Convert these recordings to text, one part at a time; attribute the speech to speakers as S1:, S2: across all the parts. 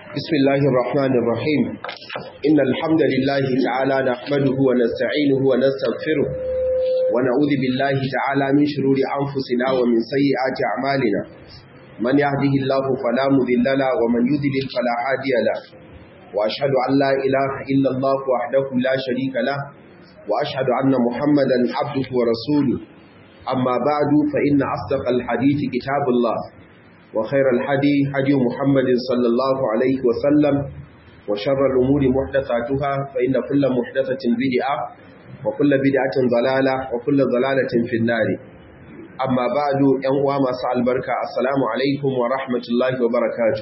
S1: بسم الله الرحمن الرحيم إن الحمد لله تعالى نحمده ونستعينه ونستغفره ونعوذ بالله تعالى من شرور أنفسنا ومن سيئات أعمالنا من يهده الله فلا مذل له ومن يذلل فلا هادي له وأشهد أن لا إله إلا الله وحده لا شريك له وأشهد أن محمدا عبده ورسوله أما بعد فإن أصدق الحديث كتاب الله وخير الحدي حدي محمد صلى الله عليه وسلم وشر الأمور محدثاتها فإن كل محدثة بدعة وكل بدعة ضلالة وكل ضلالة في النار أما بعد ينوى مساء البركة السلام عليكم ورحمة الله وبركاته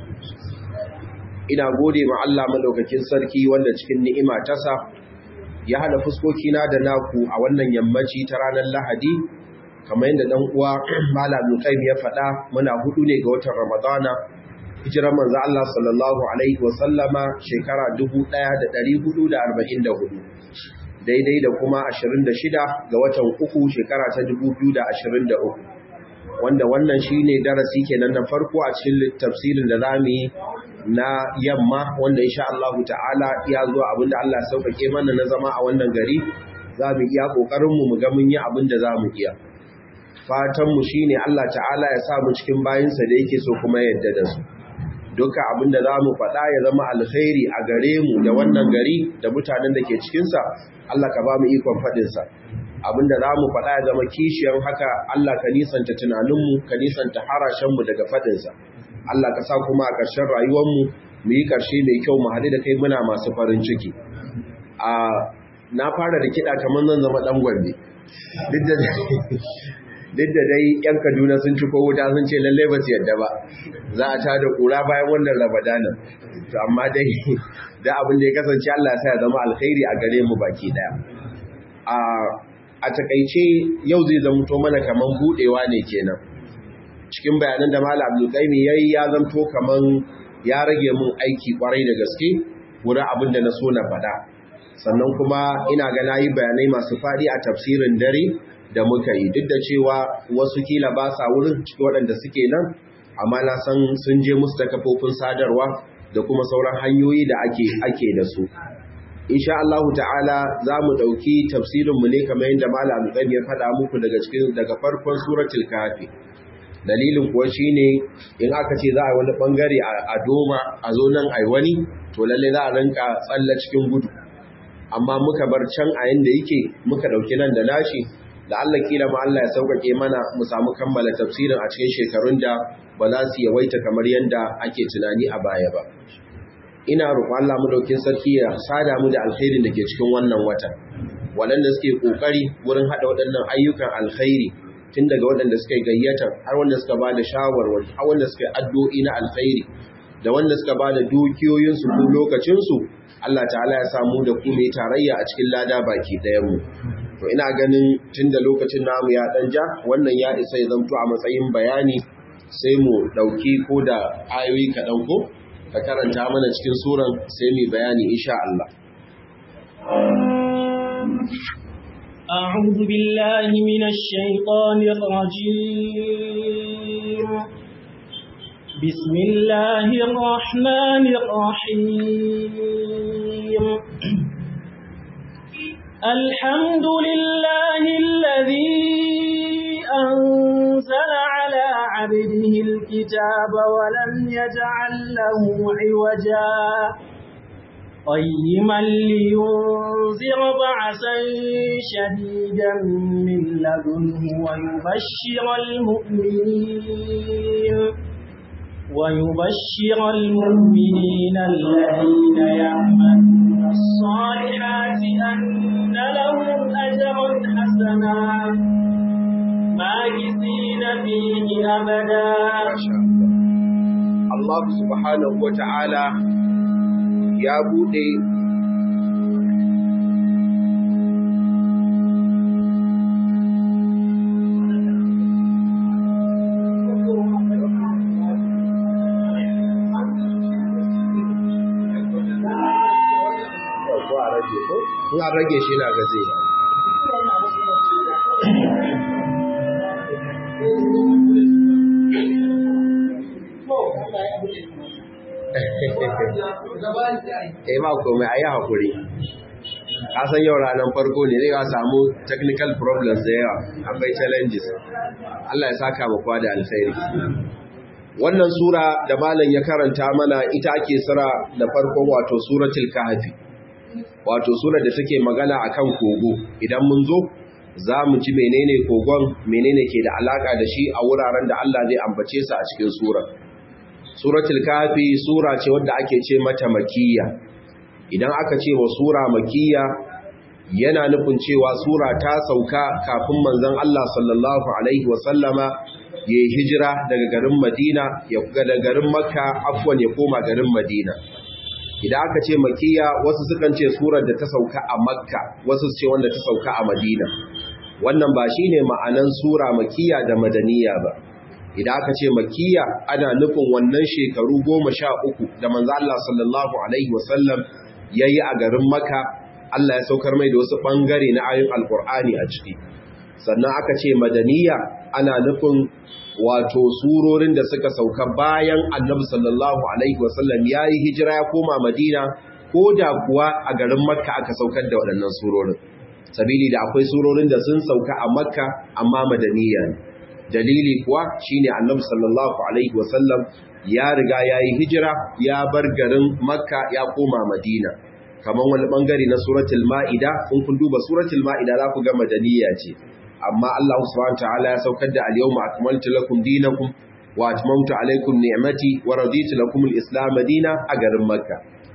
S1: ina gode ma Allah madaukakin sarki wanda cikin ni'ima tasa ya hada fuskokina da naku a wannan yammaci ta ranar Lahadi kamar yadda dan uwa Malam Qayyim ya faɗa muna hudu ne ga watan Ramadana hijirar manzo Allah sallallahu alaihi wa sallama shekara 1444 daidai da kuma 26 ga watan uku shekara ta 2023 wanda wannan shine darasi kenan na farko a cikin tafsirin da zamu yi na yamma wanda insha Allah ta'ala ya zo abinda Allah ya sauƙaƙe mana na zama a wannan gari zamu iya kokarin mu mu ga mun yi abinda zamu iya fatanmu shi ne Allah ta'ala ya sa mu cikin bayinsa da yake so kuma yadda da su duka abinda za mu faɗa ya zama alkhairi a gare mu da wannan gari da mutanen da ke cikinsa Allah ka ba mu ikon faɗinsa abinda za mu faɗa ya zama kishiyar haka Allah ka nisanta tunaninmu ka nisanta harashenmu daga faɗinsa Allah ka sa kuma a ƙarshen rayuwarmu mu yi ƙarshe mai kyau mu haɗu da kai muna masu farin ciki a na fara da kiɗa kamar zan zama ɗan gombe duk da duk da dai yan kaduna sun ci ko wuta sun ce lallai ba su yadda ba za a ta da kura bayan wannan ramadanin to amma dai da abin da ya kasance Allah ya zama alkhairi a gare mu baki daya a a takaice yau zai zamto mana kaman budewa ne kenan cikin bayanan da Malam Abdul Qayyim yayi ya zanto kaman ya rage mun aiki kwarai da gaske wurin abin da na so na faɗa sannan kuma ina ga nayi bayanai masu faɗi a tafsirin dare da muka yi duk da cewa wasu kila ba sa wurin cikin waɗanda suke nan amma na san sun je musu ta kafofin sadarwa da kuma sauran hanyoyi da ake ake da su insha Allah ta'ala za mu ɗauki tafsirinmu ne kamar yadda malam Qayyim ya faɗa muku daga cikin daga farkon suratul kafi dalilin kuwa shine in aka ce za a wani bangare a doma a zo nan ai wani to lalle za a rinka tsalla cikin gudu amma muka bar can a yanda yake muka ɗauki nan da nashi da Allah kila ma Allah ya sauƙaƙe mana mu samu kammala tafsirin a cikin shekarun da ba za su yawaita kamar yadda ake tunani a baya ba. Ina roƙon Allah madaukin sarki ya sada mu da alkhairin da ke cikin wannan wata. Waɗanda suke ƙoƙari wurin haɗa waɗannan ayyukan alkhairi tun daga waɗanda suka yi gayyata har wanda suka ba da shawarwari har wanda suka yi addu'o'i na alkhairi da wanda suka ba da dukiyoyinsu ko lokacinsu Allah ta'ala ya samu da ku mai tarayya a cikin lada baki ɗayan mu. to ina ganin tun da lokacin namu ya dan ja wannan ya isa ya zamto a matsayin bayani sai mu dauki ko da ayoyi kaɗan ko ka karanta mana cikin suran sai mu bayani insha Allah
S2: أعوذ بالله من الشيطان الرجيم بسم الله الرحمن الرحيم الحمد لله الذي أنزل على عبده الكتاب ولم يجعل له عوجا قيما لينذر بعثا شديدا من لدنه ويبشر المؤمنين ويبشر المؤمنين الذين يعملون الصالحات أن لهم أجرا حسنا ماكثين فيه أبدا
S1: Allah subhanahu wa ta'ala ya buɗe in an rage shi na gaze eh ba komai ayi hakuri ka san yau ranar farko ne zai samu technical problems da yawa akwai challenges Allah ya saka mu kwa da alkhairi wannan sura da malam ya karanta mana ita ake sura da farkon wato suratul kahfi wato sura da take magana akan kogo idan mun zo za mu ci menene kogon menene ke da alaka da shi a wuraren da Allah zai ambace su a cikin sura suratul kahfi sura ce wadda ake ce mata makiyya idan aka ce wa sura makiyya yana nufin cewa sura ta sauka kafin manzon Allah sallallahu alaihi wasallama ya yi hijira daga garin Madina ya daga garin Makka afwan ya koma garin Madina idan aka ce makiyya wasu sukan ce surar da ta sauka a Makka wasu su ce wanda ta sauka a Madina wannan ba shine ma'anan sura makiyya da madaniya ba idan aka ce makiyya ana nufin wannan shekaru goma sha uku da manzo Allah sallallahu alaihi wasallam yayi a garin Makka Allah ya saukar mai da wasu bangare na ayoyin Alkur'ani a ciki sannan aka ce madaniya ana nufin wato surorin da suka sauka bayan Annabi sallallahu alaihi wasallam yayi hijira ya koma Madina ko da kuwa a garin Makka aka saukar da waɗannan surorin sabili da akwai surorin da sun sauka a Makka amma madaniya ne dalili kuwa shine Annabi sallallahu alaihi wasallam ya riga yayi hijira ya bar garin Makka ya koma Madina kamar wani bangare na suratul ma'ida in kun duba suratul ma'ida za ku ga madaniya ce amma Allah subhanahu ta'ala ya saukar da al-yawma akmaltu lakum dinakum wa atmamtu alaykum ni'mati wa raditu lakum al-islam madina a garin makka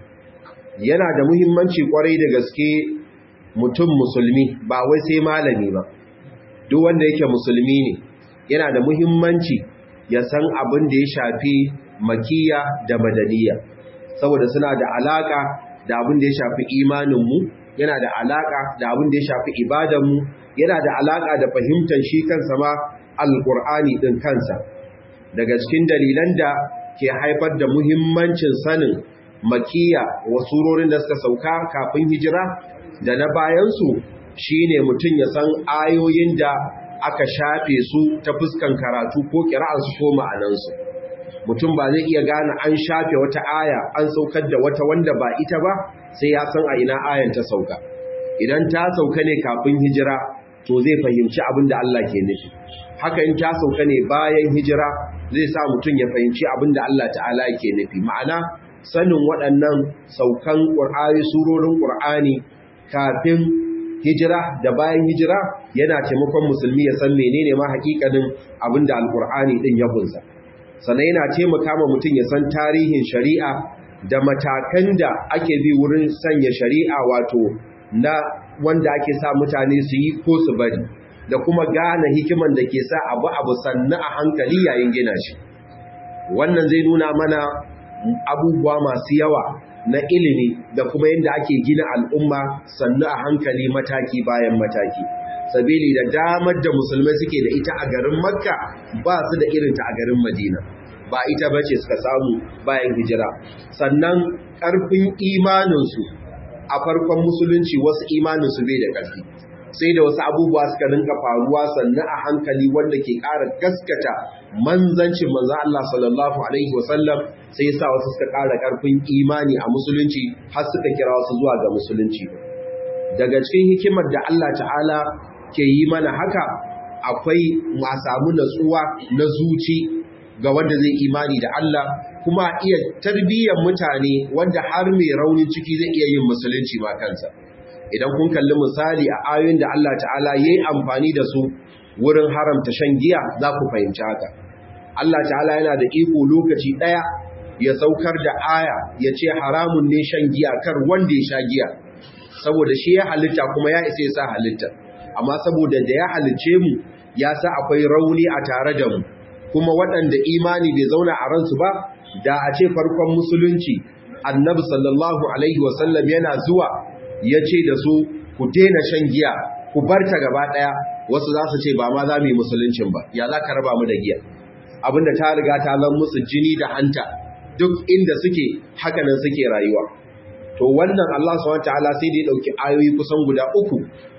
S1: yana da muhimmanci kwarai da gaske mutum musulmi ba wai sai malami ba duk wanda yake musulmi ne yana da muhimmanci ya san abin da ya shafi makiya da madaniya saboda suna da alaka da abin da ya shafi imaninmu yana da alaka da abin da ya shafi ibadanmu yana da alaka da fahimtar shi kansa ma alkur'ani din kansa daga cikin dalilan da ke haifar da muhimmancin sanin makiya wa surorin da suka sauka kafin hijira da na bayansu shine mutum ya san ayoyin da aka shafe su ta fuskan karatu ko kira'ansu ko ma'anansu mutum ba zai iya gane an shafe wata aya an saukar da wata wanda ba ita ba sai ya san a ina ayan ta sauka idan ta sauka ne kafin hijira to zai fahimci abin da Allah ke nufi haka in ta sauka ne bayan hijira zai sa mutum ya fahimci abin da Allah ta'ala ke nufi ma'ana sanin waɗannan saukan ƙur'ani surorin ƙur'ani kafin hijira da bayan hijira yana taimakon musulmi ya san menene ma hakikanin abin da alƙur'ani ɗin ya kunsa sannan yana taimaka ma mutum ya san tarihin shari'a da matakan da ake bi wurin sanya shari'a wato na wanda ake sa mutane su yi ko su bari da kuma gane hikiman da ke sa abu abu sannu a hankali yayin gina shi wannan zai nuna mana abubuwa masu yawa na ilimi da kuma yadda ake gina al'umma sannu a hankali mataki bayan mataki sabili da damar da musulmai suke da ita a garin makka ba su da irinta a garin madina ba ita ba ce suka samu bayan hijira sannan ƙarfin imaninsu a farkon musulunci wasu imaninsu bai da ƙarfi sai da wasu abubuwa suka rinka faruwa sannan a hankali wanda ke ƙara gaskata manzancin manzan Allah sallallahu alaihi wasallam sai sa wasu suka ƙara ƙarfin imani a musulunci har suka kira wasu zuwa ga musulunci daga cikin hikimar da Allah ta'ala ke yi mana haka akwai ma samu natsuwa na zuci ga wanda zai imani da Allah kuma iya tarbiyyar mutane wanda har mai raunin ciki zai iya yin musulunci ma kansa idan kun kalli misali a ayoyin da Allah ta'ala ya yi amfani da su wurin haramta shan giya za ku fahimci haka Allah ta'ala yana da iko lokaci ɗaya ya saukar da aya ya ce haramun ne shan giya kar wanda ya sha giya saboda shi ya halitta kuma ya isa ya sa halitta amma saboda da ya halicce mu ya sa akwai rauni a tare da mu kuma waɗanda imani bai zauna a ransu ba da a ce farkon musulunci annabi sallallahu alaihi wasallam yana zuwa ya ce da su ku daina shan giya ku bar ta gaba ɗaya wasu za su ce ba ma za mu yi musuluncin ba ya za ka raba mu da giya abinda ta riga ta zan musu jini da hanta duk inda suke hakanan suke rayuwa to wannan Allah subhanahu wataala sai da ya dauki ayoyi kusan guda uku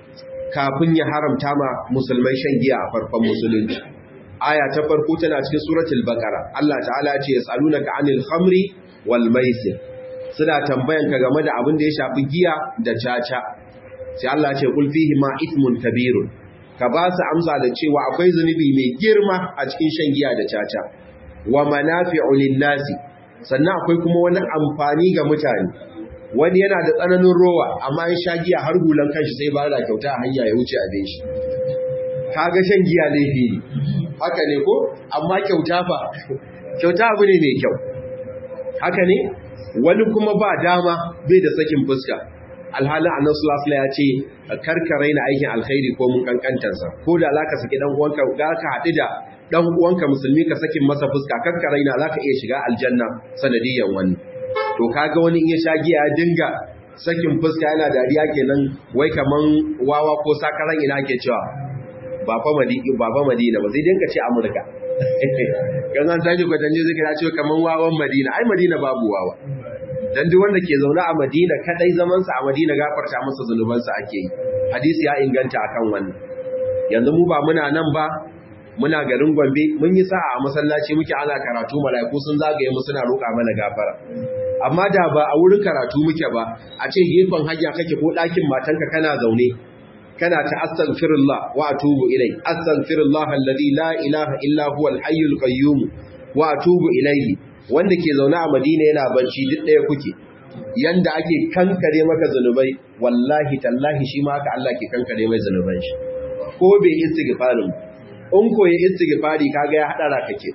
S1: kafin ya haramta ma musulmai shan giya a farkon musulunci aya ta farko tana cikin suratul baqara Allah ta'ala ya ce yasalunaka anil khamri wal maisir suna tambayan ka game da abin da ya shafi giya da caca sai Allah ce kul fihi ma ithmun kabirun ka ba su amsa da cewa akwai zunubi mai girma a cikin shan giya da caca wa manafi'u lin-nasi sannan akwai kuma wani amfani ga mutane wani yana da tsananin rowa amma in sha giya har hulan kanshi sai ba da kyauta a hanya ya wuce abin shi kaga shan giya laifi ne haka ne ko amma kyauta fa kyauta abu ne mai kyau haka ne wani kuma ba dama bai da sakin fuska alhalin annabi sallallahu alaihi ya ce karkare na aikin alkhairi ko mun kankantarsa ko da zaka saki dan uwanka ga ka hadu da dan uwanka musulmi ka sakin masa fuska karkare na zaka iya shiga aljanna sanadiyan wani to kaga wani in ya sha giya ya dinga sakin fuska yana dariya kenan wai kaman wawa ko sakaran ina ke cewa baba madina baba madina ba sai dinka ce amurka kan an tashi kwatanje zai kira cewa kaman wawan madina ai madina babu wawa dan duk wanda ke zaune a madina kadai zaman sa a madina gafarta masa zanubansa ake yi hadisi ya inganta akan wannan yanzu mu ba muna nan ba muna garin Gombe mun yi sa'a a masallaci muke ana karatu malaiku sun zagaye mu suna roƙa mana gafara amma da ba a wurin karatu muke ba a ce gefen hanya kake ko ɗakin matanka kana zaune kana ta astaghfirullah wa atubu ilai astaghfirullah alladhi la ilaha illa huwa al-hayyul qayyum wa atubu ilayhi wanda ke zaune a Madina yana bacci duk ɗaya kuke yanda ake kankare maka zanubai wallahi tallahi shi ma haka Allah ke kankare mai zanuban shi ko bai istighfarin in ko ya istighfari kaga ya hadara kake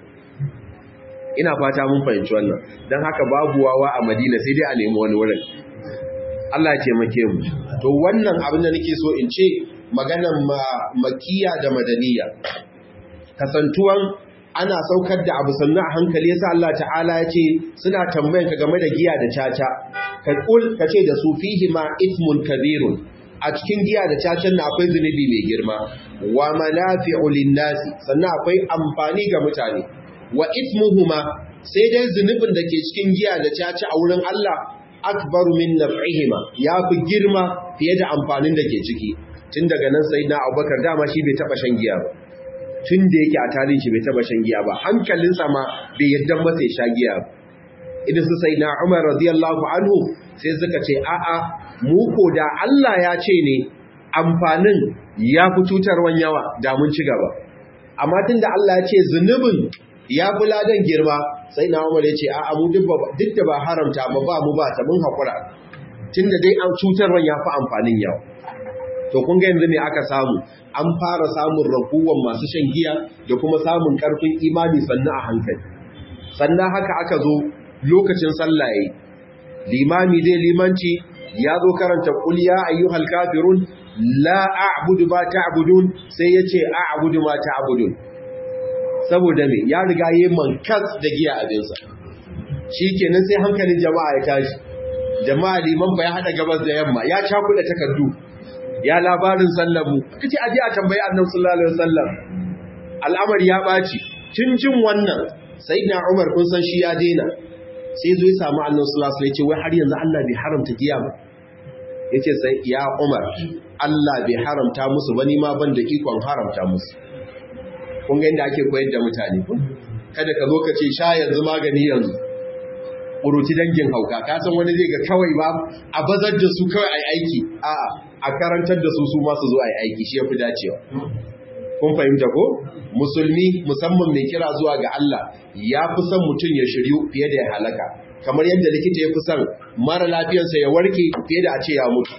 S1: ina fata mun fahimci wannan dan haka babu wawa a Madina sai dai a nemi wani wurin Allah ya taimake mu to wannan abin da nake so in ce maganan makiya da madaniya kasantuwan ana saukar da abu sannu a hankali yasa Allah ta'ala ya ce suna tambayan ka game da giya da caca ka kul ka ce da su fihi ma ithmun kabirun a cikin giya da cacan na akwai zunubi mai girma wa manafi'u lin-nasi sannan akwai amfani ga mutane wa ithmuhuma sai dai zunubin da ke cikin giya da caca a wurin Allah akbaru min naf'ihima yafi girma fiye da amfanin da ke ciki tun daga nan sayyidina Abubakar dama shi bai taba shan giya ba tun da yake a tarihin shi bai taba shan giya ba hankalinsa ma bai yadda masa ya sha giya ba idan su sayyidina Umar radiyallahu anhu sai suka ce a'a mu ko da Allah ya ce ne amfanin ya fi cutarwan yawa da mun ci gaba amma tunda Allah ya ce zunubin ya fi ladan girma sai na umar ya ce a abu duk da ba haramta ba ba mu ba ta mun haƙura tun da dai an cutarwan ya fi amfanin yau to kun ga yanzu ne aka samu an fara samun raguwan masu shan giya da kuma samun ƙarfin imani sannan a hankali sannan haka aka zo lokacin sallaye limami dai limanci ya zo karanta qul ya ayyuhal kafirun la a'budu ma ta'budun sai yace a'budu ma ta'budun saboda me ya riga yi mankas da giya abinsa shi kenan sai hankalin jama'a ya tashi jama'a liman ba ya haɗa gabas da yamma ya cakuɗa takardu ya labarin sallamu kace aje a tambayi annabi sallallahu alaihi wasallam al'amari ya ɓaci tun jin wannan sayyidina Umar kun san shi ya daina sai zo ya samu annabi sallallahu alaihi wasallam ya ce wai har yanzu Allah bai haramta giya ba yace sai ya Umar Allah bai haramta musu ba ni ma ban da ikon haramta musu kun ga inda ake koyar da mutane kada ka zo ka ce sha yanzu magani yanzu ƙuruci dangin hauka ka san wani zai ga kawai ba a bazar da su kawai ai aiki a a karantar da su su masu zo ai aiki shi yafi dacewa kun fahimta ko musulmi musamman mai kira zuwa ga Allah ya fi son mutum ya shiryu fiye da ya halaka kamar yadda likita ya fi son mara lafiyarsa ya warke fiye da a ce ya mutu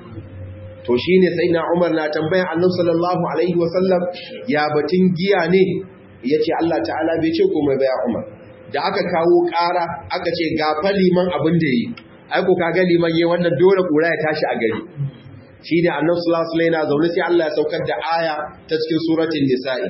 S1: to shi ne sai na umar na tambayan annan sallallahu alaihi wasallam ya batun giya ne ya ce Allah ta'ala bai ce komai baya umar da aka kawo ƙara aka ce gafa liman abin da yi aiko kaga liman yi wannan dole ƙura ya tashi a gari shi ne annan sallallahu alaihi na zaune sai Allah ya saukar da aya ta cikin suratul nisa'i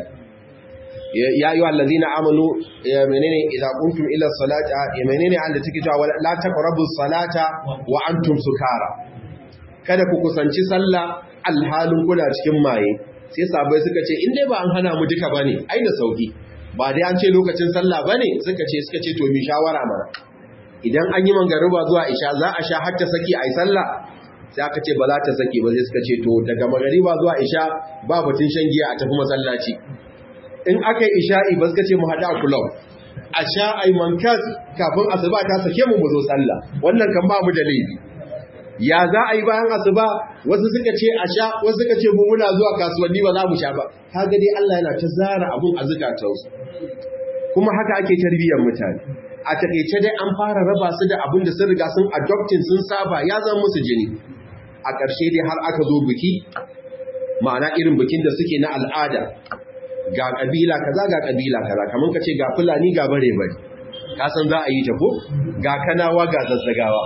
S1: ya yi wallazina amanu menene idan kuntum ila salata menene an da take cewa la taqrabus salata wa antum sukara kada ku kusanci sallah alhalin kuna cikin maye sai sabai suka ce in dai ba an hana mu duka bane ai da sauki ba dai an ce lokacin sallah bane suka ce suka ce to mi shawara mana idan an yi mangariba zuwa isha za a sha har ta saki ai sallah sai aka ce ba za ta saki ba sai suka ce to daga magariba zuwa isha ba batun shan giya a tafi masallaci in aka yi isha'i ba suka ce mu haɗu a kulau a sha ai mankas kafin asuba ta sake mu mu zo sallah wannan kan ba mu da laifi ya za a yi bayan asuba wasu suka ce a sha wasu suka ce mu muna zuwa kasuwanni ba za mu sha ba kaga dai Allah yana ta zara abun a zukatansu kuma haka ake tarbiyyar mutane a takeice dai an fara raba su da abin da sun riga sun adopting sun saba ya zama musu jini a ƙarshe dai har aka zo biki ma'ana irin bikin da suke na al'ada ga ƙabila kaza ga ƙabila kaza kamar ka ce ga fulani ga bare bare ka san za a yi ta ko ga kanawa ga zazzagawa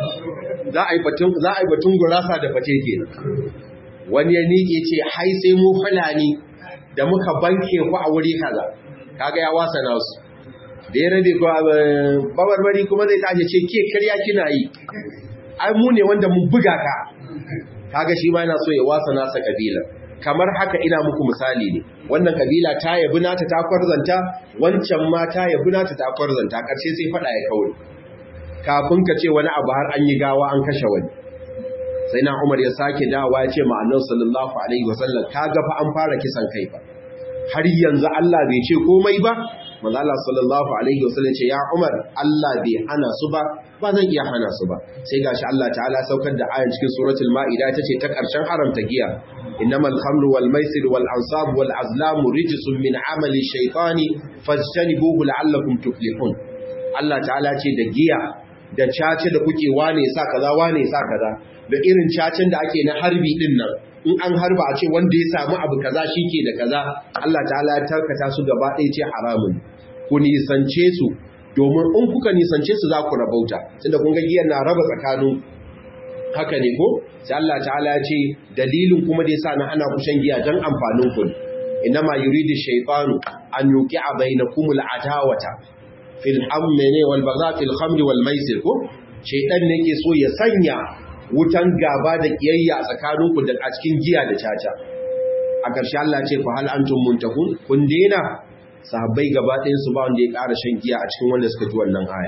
S1: za a yi batun za a yi batun gurasa da fate kenan wani ya nike ce hai sai mu fulani da muka banke ku a wuri kaza kaga ya wasa nasu da ya rabe ko babarbari kuma zai tashi ce ke karya kina yi ai mu ne wanda mun buga ka kaga shi ma yana so ya wasa nasa kabila kamar haka ina muku misali ne wannan kabila ta yabi nata ta kwarzanta wancan ma ta yabi nata ta kwarzanta karshe sai fada ya kaure kafin ka ce wani abu har an yi gawa an kashe wani sai na Umar ya sake dawa ya ce ma Annabi sallallahu alaihi wasallam kaga fa an fara kisan kai fa har yanzu Allah bai ce komai ba manzo Allah sallallahu alaihi wasallam ce ya Umar Allah bai hana su ba ba zan iya hana su ba sai gashi Allah ta'ala saukar da ayan cikin suratul maida tace ta karshen haramta giya innamal khamru wal maisir wal ansab wal azlam rijsun min amali shaytani fajtanibuhu la'allakum tuflihun Allah ta'ala ce da giya da cace da kuke wane sa kaza wane sa kaza da irin cacen da ake na harbi din nan in an harba a ce wanda ya samu abu kaza shike da kaza Allah ta'ala ya tarkata su gaba ɗaya ce haramun ku nisance su domin in kuka nisance su za ku rabauta tunda kun ga giyan na raba tsakanin haka ne ko sai Allah ta'ala ya ce dalilin kuma da yasa na ana ku shan giya dan amfanin ku inma yuridu shaytanu an yuqi'a bainakumul adawata fil hamni wal bagha fil khamri wal maisir ko shaytan ne ke so ya sanya wutan gaba da kiyayya tsakanin ku da a cikin giya da caca a ƙarshe Allah ce fa hal antum muntahun kun dena sahabbai gaba ɗayan su ba wanda ya ƙara shan giya a cikin wanda suka ji wannan aya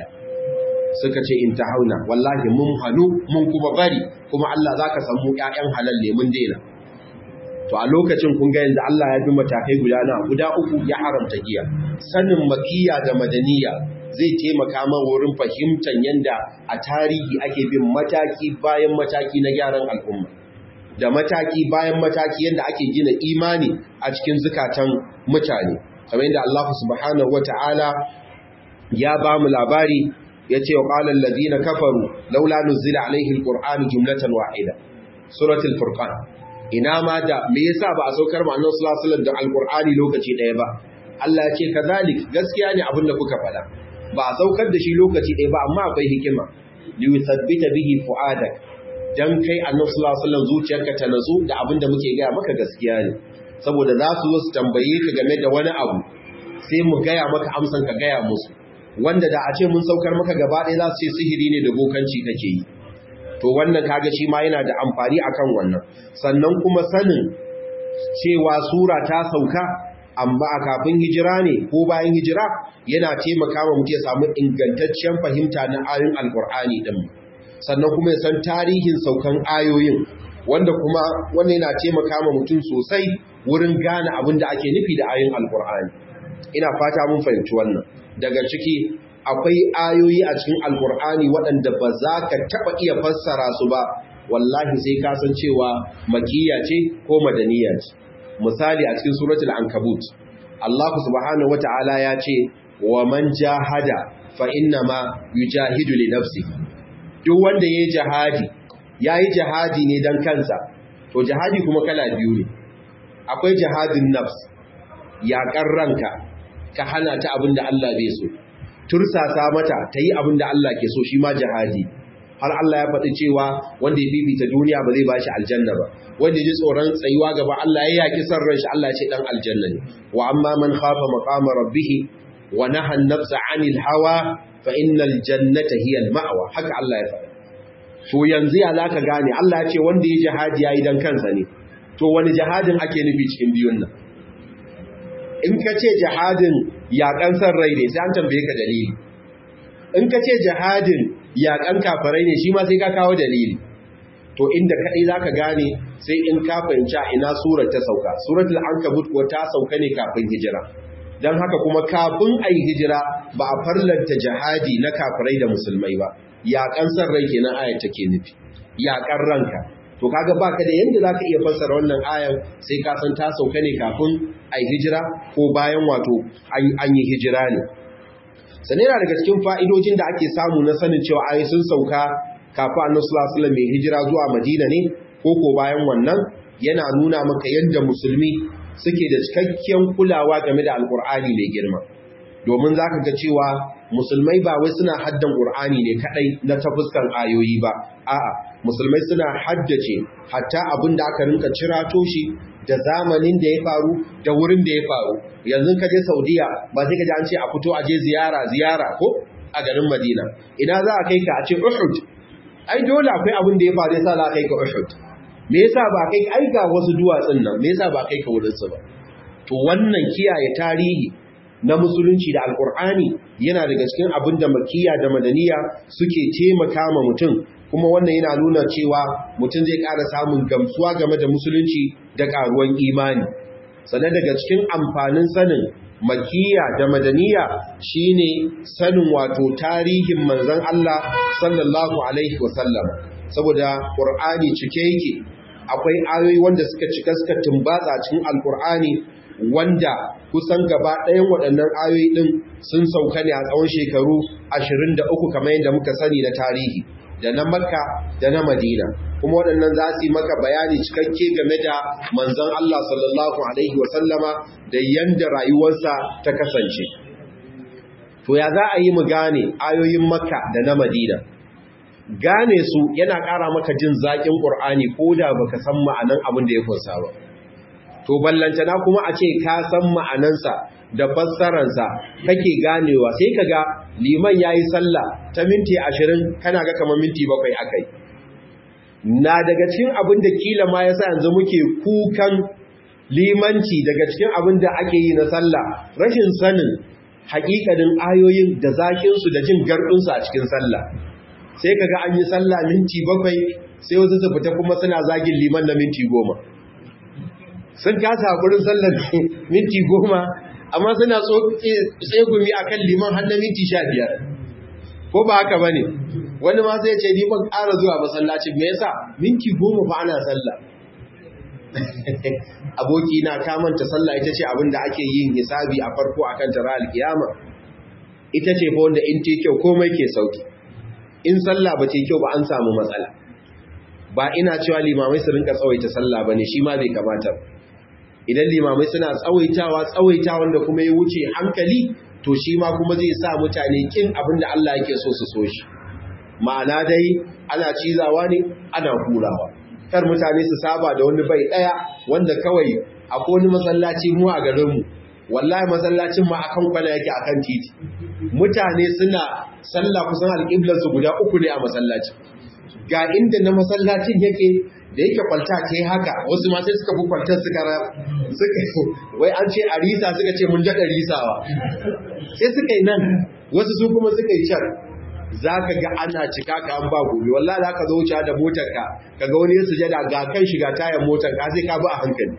S1: suka ce in hauna, wallahi mun hannu mun kuma bari kuma Allah zaka san mu ƴaƴan halal ne mun dena to a lokacin kun ga yanzu Allah ya bi matakai guda na guda uku ya haramta giya sanin makiya da madaniya zai taimaka man wurin fahimtar yanda a tarihi ake bin mataki bayan mataki na gyaran al'umma da mataki bayan mataki yanda ake gina imani a cikin zukatan mutane kamar yadda Allah subhanahu wata'ala ya ba mu labari ya ce wa ƙalar lazina kafaru laula nuzila alaihi alƙur'ani jumlatan wa'ida suratul furqan ina ma da me yasa ba a saukar ma annabi sallallahu alaihi wasallam da alƙur'ani lokaci ɗaya ba Allah ya ce kazalik gaskiya ne abin da kuka faɗa ba a saukar da shi lokaci ɗaya ba amma akwai hikima li yuthabbita bihi fu'adak dan kai annabi sallallahu alaihi wasallam zuciyarka ta nazo da abin da muke gaya maka gaskiya ne saboda za su zo su tambaye ka game da wani abu sai mu gaya maka amsan ka gaya musu wanda da a ce mun saukar maka gaba ɗaya za su ce sihiri ne da bokanci kake yi to wannan kaga shi ma yana da amfani akan wannan sannan kuma sanin cewa sura ta sauka amma a kafin hijira ne ko bayan hijira yana taimaka wa mutum ya samu ingantaccen fahimta na ayoyin alkur'ani din sannan kuma ya san tarihin saukan ayoyin wanda kuma wannan yana taimaka ma mutum sosai wurin gane abin da ake nufi da ayoyin alkur'ani ina fata mun fahimci wannan daga ciki akwai ayoyi a cikin alkur'ani waɗanda ba za ka taɓa iya fassara su ba wallahi sai ka san cewa makiyya ce ko madaniya ce misali a cikin suratul ankabut Allah subhanahu wata'ala ya ce wa man jahada fa inna ma yujahidu li nafsi duk wanda yayi jihadi yayi jihadi ne dan kansa to jihadi kuma kala biyu ne akwai jihadin nafs yaƙar ranka ka hana ta abinda Allah bai so tursasa mata ta yi abinda Allah ke so shi ma jihadi har Allah ya faɗi cewa wanda ya bibita duniya ba zai ba shi aljanna ba wanda ji tsoron tsayuwa gaba Allah ya yaki san ran shi Allah ya ce dan aljanna ne wa amma man khafa maqama rabbih wa naha an-nafsa 'anil hawa fa innal jannata hiya al-ma'wa haka Allah ya faɗi to yanzu ya zaka gane Allah ya ce wanda ya jihadi yayi dan kansa ne to wani jihadin ake nufi cikin biyun nan in ka ce jihadin yaƙan san rai ne sai an tambaye ka dalili in ka ce jihadin yaƙan kafarai ne shi ma sai ka kawo dalili to inda kaɗai za ka gane sai in ka fahimci ina surar ta sauka suratul ankabut ko ta sauka ne kafin hijira don haka kuma kafin a yi hijira ba a farlanta jihadi na kafirai da musulmai ba yaƙan san rai kenan ayar take nufi yaƙan ranka to kaga baka da yanda zaka iya fassara wannan ayar sai ka san ta sauka ne kafin a yi hijira ko bayan wato an yi hijira ne sannan yana daga cikin fa'idojin da ake samu na sanin cewa ayi sun sauka kafin annabi sallallahu alaihi wasallam hijira zuwa Madina ne ko ko bayan wannan yana nuna maka yadda musulmi suke da cikakken kulawa game da alkur'ani mai girma domin zaka ga cewa musulmai ba wai suna haddan qur'ani ne kadai na ta fuskan ayoyi ba a'a musulmai suna haddace hatta abin da aka rinka cirato shi da zamanin da ya faru da wurin da ya faru yanzu ka je Saudiya ba sai ka ji an ce a fito a je ziyara ziyara ko a garin Madina ina za a kai ka a ce Uhud ai dole akwai abin da ya faru yasa za a kai ka Uhud me yasa ba kai ai ga wasu duwatsun nan me yasa ba kai ka wurin su ba to wannan kiyaye tarihi na musulunci da alkur'ani yana daga cikin abin da makiya da madaniya suke taimaka ma mutum kuma wannan yana nuna cewa mutum zai ƙara samun gamsuwa game da musulunci da ƙaruwan imani sannan daga cikin amfanin sanin makiya da madaniya shine sanin wato tarihin manzon Allah sallallahu alaihi wasallam saboda qur'ani cike yake akwai ayoyi wanda suka cika suka tumbatsa cikin alqur'ani wanda kusan gaba ɗayan waɗannan ayoyi ɗin sun sauka ne a tsawon shekaru 23 kamar yadda muka sani na tarihi da na makka da na madina kuma waɗannan za su yi maka bayani cikakke game da manzon Allah sallallahu alaihi wasallama da yanda rayuwarsa ta kasance to ya za a yi mu gane ayoyin makka da na madina gane su yana ƙara maka jin zaƙin ƙur'ani ko da baka san ma'anan abin da ya kunsa ba to ballantana kuma a ce ka san ma'anansa da fassararsa kake ganewa sai ka ga liman ya yi sallah ta minti ashirin kana ga kamar minti bakwai akai na daga cikin abin da kila ma ya sa yanzu muke kukan limanci daga cikin abin da ake yi na sallah rashin sanin haƙiƙanin ayoyin da zakinsu da jin gardunsu a cikin sallah sai ka ga an yi sallah minti bakwai sai wasu su fita kuma suna zagin liman na minti goma sun kasa haƙurin sallar minti goma amma suna tsegumi a kan liman har na minti sha biyar ko ba haka ba ne wani ma sai ce liman ƙara zuwa masallacin me yasa minti goma ba ana sallah aboki na kamanta sallah ita ce abin da ake yin hisabi a farko a kan tara alkiyama ita ce fa wanda in te kyau komai ke sauki in sallah ba ce kyau ba an samu matsala ba ina cewa limamai su rinka tsawaita sallah ba ne shi ma bai kamata idan limamai suna tsawaitawa tsawaita wanda kuma ya wuce hankali to shi ma kuma zai sa mutane kin abin da Allah yake so su so shi ma'ana dai ana cizawa ne ana hurawa kar mutane su saba da wani bai daya wanda kawai akwai wani masallaci mu a garinmu wallahi masallacin ma akan kwana yake akan titi mutane suna sallah kusan alƙiblar su guda uku ne a masallaci ga inda na masallacin yake da yake kwalta ce haka wasu ma sai suka fi kwaltar suka suka wai an ce a risa suka ce mun daɗa risawa sai suka yi nan wasu su kuma suka yi can za ka ga ana cika ka an ba gobe wallahi za ka zo wuce da motar ka ka ga wani ya sujada ga kan shiga tayan motar ka sai ka bi a hankali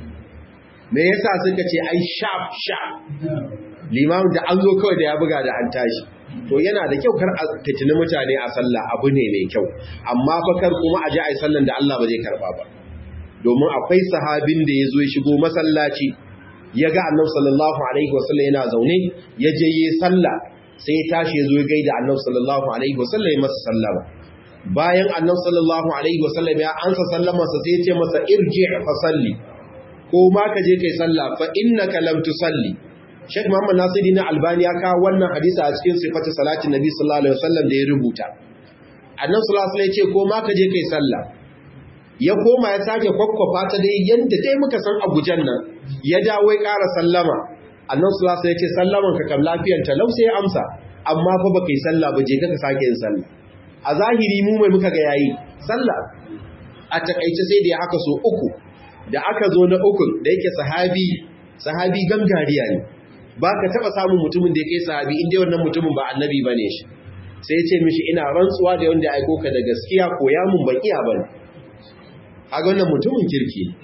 S1: me yasa suka ce ai sharp sharp limamin da an zo kawai da ya buga da an tashi to yana da kyau kar a fitini mutane a sallah abu ne mai kyau amma fa kar kuma a ji a yi sallan da Allah ba zai karba ba domin akwai sahabin da ya zo ya shigo masallaci ya ga annabi sallallahu alaihi wasallam yana zaune ya je yi sallah sai ya tashi ya zo ya gaida annabi sallallahu alaihi wasallam ya masa sallama bayan annabi sallallahu alaihi wasallam ya ansa sallamarsa sai ya ce masa irji fa salli ko ma ka je kai sallah fa innaka lam tusalli Sheikh Muhammad Nasiri na Albani ya kawo wannan hadisi a cikin sifatu salatin Nabi sallallahu alaihi wasallam da ya rubuta. Annabi sallallahu alaihi wasallam ya ce ko ma ka je kai sallah. Ya koma ya sake kwakwafa ta dai yanda dai muka san Abujan nan. Ya dawo ya ƙara sallama. Annabi sallallahu alaihi wasallam ya ce sallaman ka kam lafiyar ta lau sai ya amsa. Amma fa baka yi sallah ba je ka sake yin sallah. A zahiri mu mai muka ga yayi sallah. A takaice sai da ya haka so uku. Da aka zo na uku da yake sahabi sahabi gangariya ne. ba ka taɓa samun mutumin da ya kai sahabi inda wannan mutumin ba annabi ba ne shi sai ya ce mishi ina rantsuwa da wanda ya aiko ka da gaskiya ko ya mun ban iya ba ne haga wannan mutumin kirki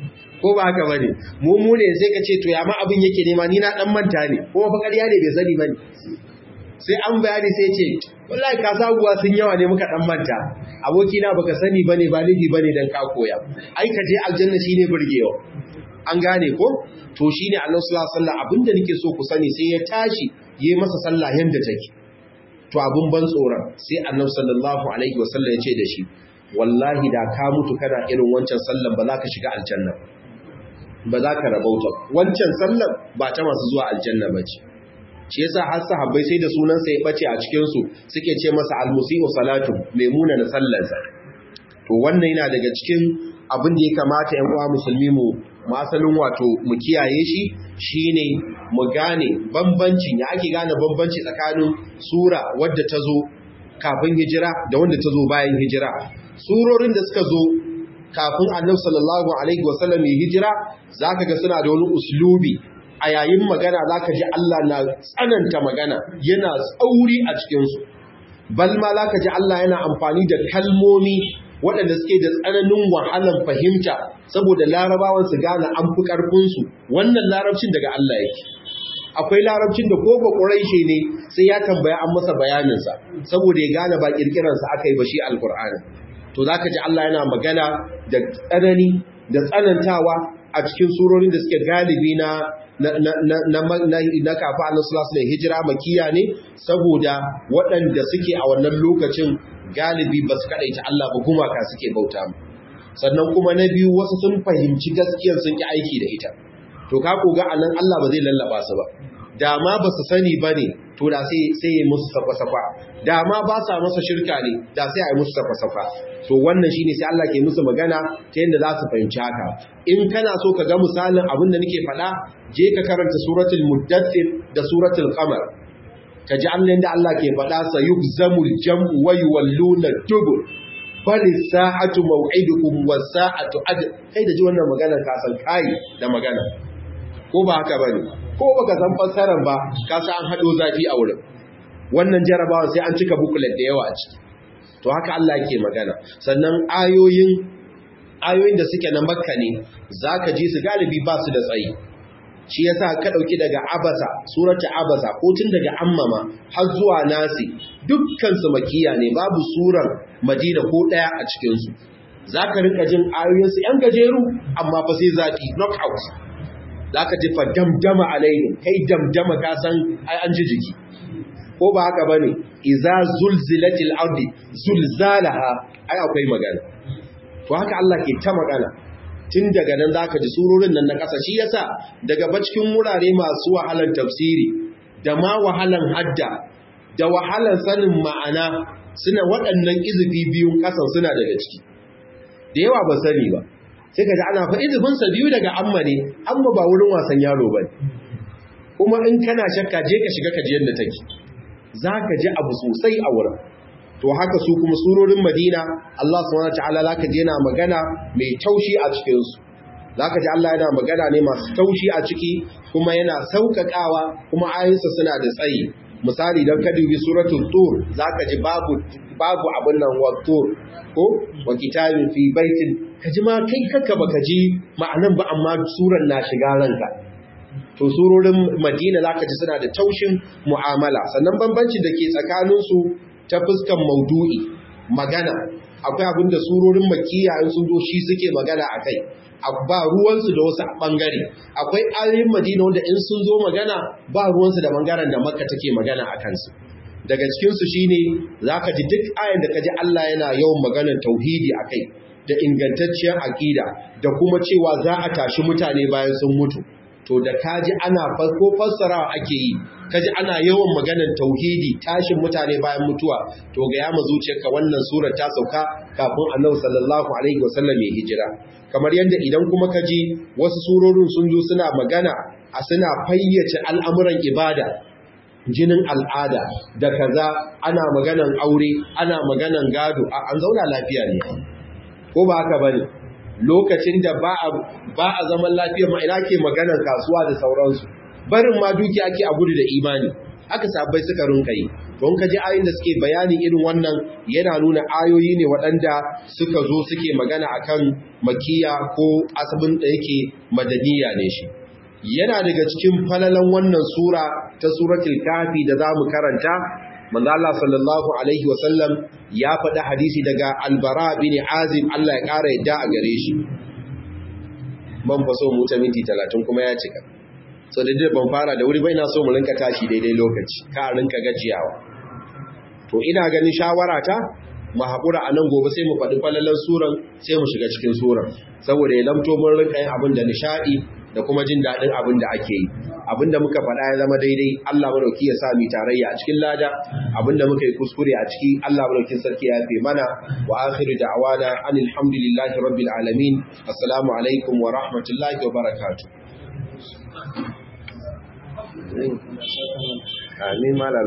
S1: ko ba haka bane mu mu ne sai ka ce to ya ma abin yake nema ni na dan manta ne kuma fa ƙarya ne bai sani bane sai an bayani sai ce wallahi ka saguwa sun yawa ne muka dan manta aboki na baka sani bane ba laifi bane dan ka koya ai ka je aljanna shine burgewa an gane ko to shine Allah sallallahu alaihi wasallam abinda nake so ku sani sai ya tashi yayi masa sallah yanda take to abun ban tsoron sai Annabi sallallahu alaihi wasallam ya ce da shi wallahi da ka mutu kana irin wancan sallan ba za ka shiga aljanna ba za ka rabauta wancan sallan ba ta masu zuwa aljanna ba ce shi yasa har sahabbai sai da sunansa ya bace a cikin su suke ce masa almusi'u salatu maimuna na sallarsa to wannan yana daga cikin abin da ya kamata ƴan uwa musulmi mu masalin wato mu kiyaye shi shine mu gane bambancin ya ake gane bambanci tsakanin sura wadda ta zo kafin hijira da wanda ta zo bayan hijira surorin da suka zo kafin annabi sallallahu alaihi wasallam ya hijira zaka ga suna da wani uslubi a yayin magana zaka ji Allah na tsananta magana yana tsauri a cikin su bal ma zaka ji Allah yana amfani da kalmomi waɗanda suke da tsananin wahalan fahimta saboda larabawan su gane an fi ƙarfin su wannan larabcin daga Allah yake akwai larabcin da ko ba ƙuraishe ne sai ya tambaya an masa bayaninsa saboda ya gane ba ƙirƙirarsa aka yi ba shi alƙur'ani to za ka ji Allah yana magana da tsanani da tsanantawa a cikin surorin da suke galibi na na kafa annabi ne hijira makiya ne saboda waɗanda suke a wannan lokacin galibi ba su kaɗaita Allah ba gumaka suke bauta mu sannan kuma na biyu wasu sun fahimci gaskiyar sun ki aiki da ita to ka koga anan Allah ba zai lallaba su ba da ma ba su sani ba ne to da sai sai ya musu safa-safa da ma ba sa masa shirka ne da sai a yi musu safa-safa to wannan shine sai Allah ke musu magana ta yadda za su fahimci haka in kana so ka ga misalin abin da nake faɗa je ka karanta suratul muddathir da suratul qamar ka ji Allah da Allah ke faɗa sa yuhzamul jam'u wa yuwalluna dubur bal sa'atu maw'idukum was sa'atu ad kai da ji wannan magana ka san kai da magana ko ba haka bane ko baka san fassarar ba ka san an hado zafi a wurin wannan jarabawa sai an cika booklet da yawa a ciki to haka Allah yake magana sannan ayoyin ayoyin da suke na makka ne zaka ji su galibi ba su da tsayi shi yasa ka dauki daga abasa surata abasa ko tun daga ammama har zuwa nasi dukkan su makiya ne babu surar madina ko daya a cikin su zaka rinka jin ayoyin su yan gajeru amma fa sai zaki knockout zaka ji fa damdama alaihim kai damdama ka san ai an ji jiki ko ba haka bane iza zulzilatil ardi zulzalaha ai akwai magana to haka Allah ke ta magana tun daga nan zaka ji surorin nan na ƙasa shi yasa daga cikin wurare masu wahalan tafsiri da ma wahalan hadda da wahalan sanin ma'ana suna waɗannan izifi biyun ƙasan suna daga ciki da yawa ba sani ba sai ka ji ana fa izifin sa biyu daga amma ne amma ba wurin wasan yaro ba kuma in kana shakka je ka shiga ka ji yadda take zaka ji abu sosai a wurin to haka su kuma surorin Madina Allah subhanahu wataala zaka ji yana magana mai taushi a cikin su zaka ji Allah yana magana ne masu taushi a ciki kuma yana sauƙaƙawa kuma ayoyinsa suna da tsayi misali dan ka dubi suratul tur zaka ji babu babu abin nan wa tur ko wa kitabin fi baitin kaji ma kai kaka baka ji ma'anan ba amma suran na shiga ranka to surorin Madina zaka ji suna da taushin mu'amala sannan bambancin da ke tsakanin su ta fuskan maudu'i magana akwai abin da surorin makiya in sun zo shi suke magana a kai ba ruwansu da wasu bangare akwai ayoyin madina wanda in sun zo magana ba ruwansu da bangaren da makka take magana a kansu daga cikinsu shine za ka ji duk ayan da ka ji allah yana yawan maganar tauhidi a kai da ingantacciyar aƙida da kuma cewa za a tashi mutane bayan sun mutu to da kaji ana farko fassarawa ake yi kaji ana yawan maganar tauhidi tashin mutane bayan mutuwa to ga yama zuciyarka wannan sura ta sauka kafin annabi sallallahu alaihi wasallam ya hijira kamar yadda idan kuma kaji wasu surorin sun zo suna magana a suna fayyace al'amuran ibada jinin al'ada da kaza ana maganan aure ana maganan gado an zauna lafiya ne ko ba haka bane lokacin da ba a zaman lafiya ma ina ke maganar kasuwa da sauransu barin ma duki ake a gudu da imani haka sabbai suka rinka yi to in ka ji ayoyin da suke bayani irin wannan yana nuna ayoyi ne waɗanda suka zo suke magana akan makiya ko asabin da yake madaniya ne shi yana daga cikin falalan wannan sura ta suratul kafi da zamu karanta manzo Allah sallallahu alaihi wasallam ya faɗi hadisi daga albara bin azim Allah ya ƙara yadda a gare shi ban faso mu ta minti 30 kuma ya cika so da dai ban fara da wuri bai na so mu rinka tashi daidai lokaci ka rinka gajiyawa to ina ganin shawara ta mu haƙura a nan gobe sai mu faɗi falalan suran sai mu shiga cikin suran saboda ya lamto mun rinka yin abin da nishaɗi da kuma jin daɗin abin da ake yi abin da muka faɗa ya zama daidai Allah madauki ya sa mu tarayya a cikin lada abin da muka yi kuskure a ciki Allah madaukin sarki ya fi mana wa akhiru da'wana anil hamdulillahi rabbil alamin assalamu alaikum wa rahmatullahi wa barakatuh amin